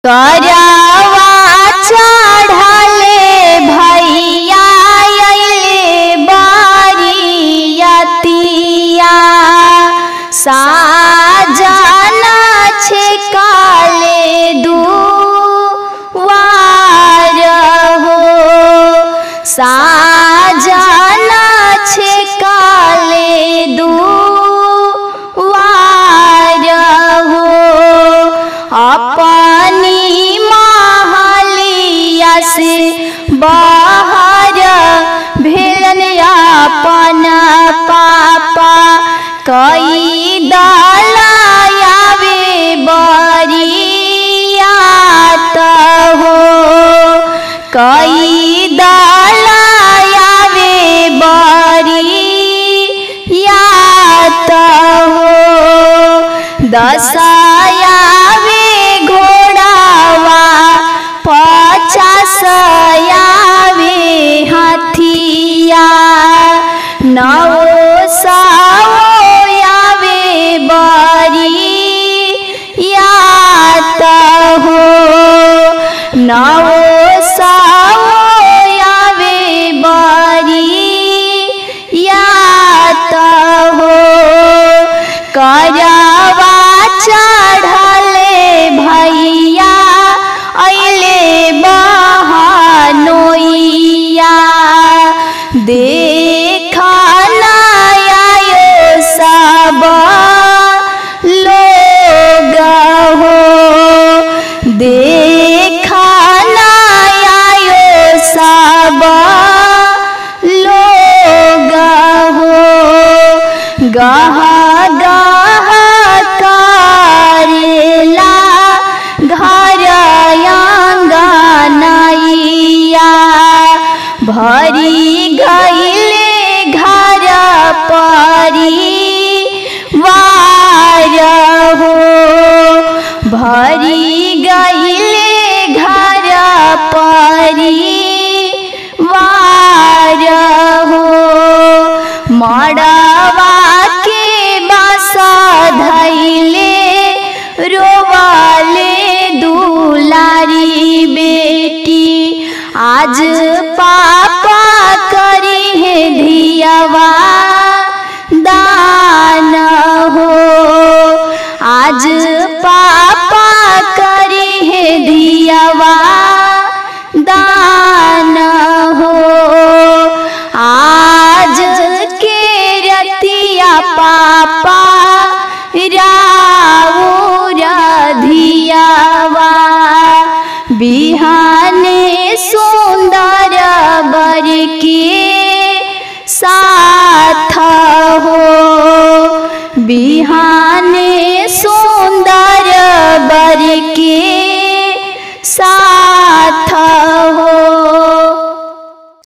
करवा चढ़ले भैया अइले बारियतिया साजना छेकाले दुवार हो साजना छेकाले दुवार हो अपनी महलिया से बाहर भेलन अपन पापा कई दलायावे बरियात हो कई दलायावे बरियात हो दसायावे घोड़ावा पचासयावे हाथिया नौ सावे बरियात हो नौ सावे बरियात हो करवा चढ़ले भैया अइले बहनोइया देखना आयो सब लोग हो देखना आयो सब लोग हो गह गह करेला घर आंगनैया भरी गईले घर परी वार हो भरी गईले घर परी वार हो मड़वा के बस धैले रोवाले दुलारी बेटी आज पापा करी है धियावा दान हो आज पापा करी है धियावा दान हो आज के रतिया पापा राउर धियावा बिहाने सुंदर बर के साथ हो बिहाने सु